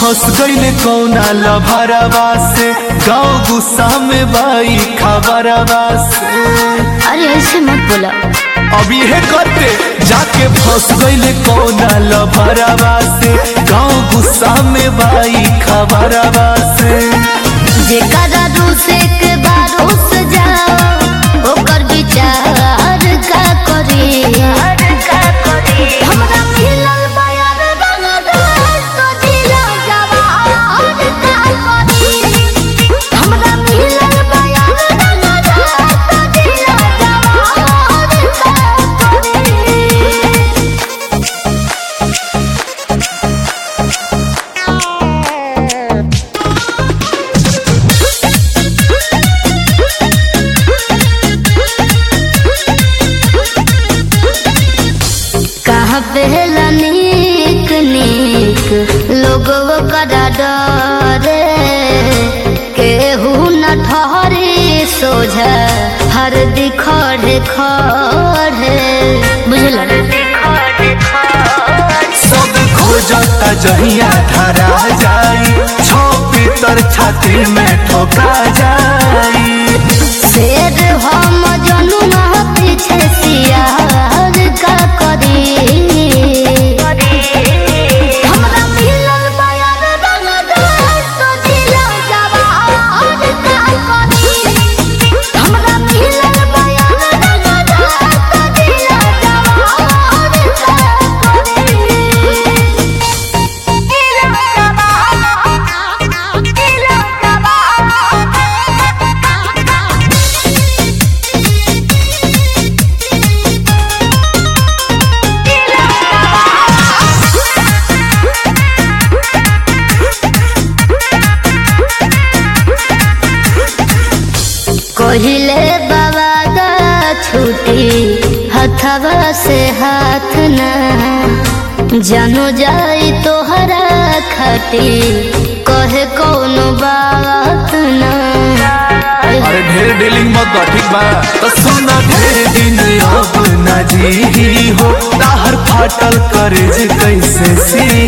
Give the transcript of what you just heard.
फंस गईले कौना लभरवा से गाँव गुस्सा में बाई खबरवा से अरे ऐसे मत बोला अब ये करते जाके फंस गईले कौना लभरवा से गाँव गुस्सा में बाई खबरवा से जेकरा दूसरे के बारोस जाओ ओकर विचार का करी हमरा मिलल बयान रंगदार तो दिला जवान का करी हमरा मिलल बयान रंगदार तो दिला जवान का करी कहाँ पहला नीक नीक लोगव करा डरे केहू न ठहरे सोझा हर दिखड़े खड़े बुझल सब खोजता जहिया धरा जाई छो पीतर छाती में ठोका जाई शेर हम जनुमा पीछे सियार का करी हमरा मिलल बयान रंगदार तो दिला जवान का करी हमरा मिलल बयान रंगदार तो दिला जवान का करी दिला जवान दिला जवान कहिले बाबा दा छुटी हथवा से हाथ न जानो जाई तोहरा खटी कहे कौनो बात न अरे ढेर डीलिंग मत बा ठीक बा तो सुना ढेर दिन अब न जी हो ताहर फाटल करे जे कैसे सी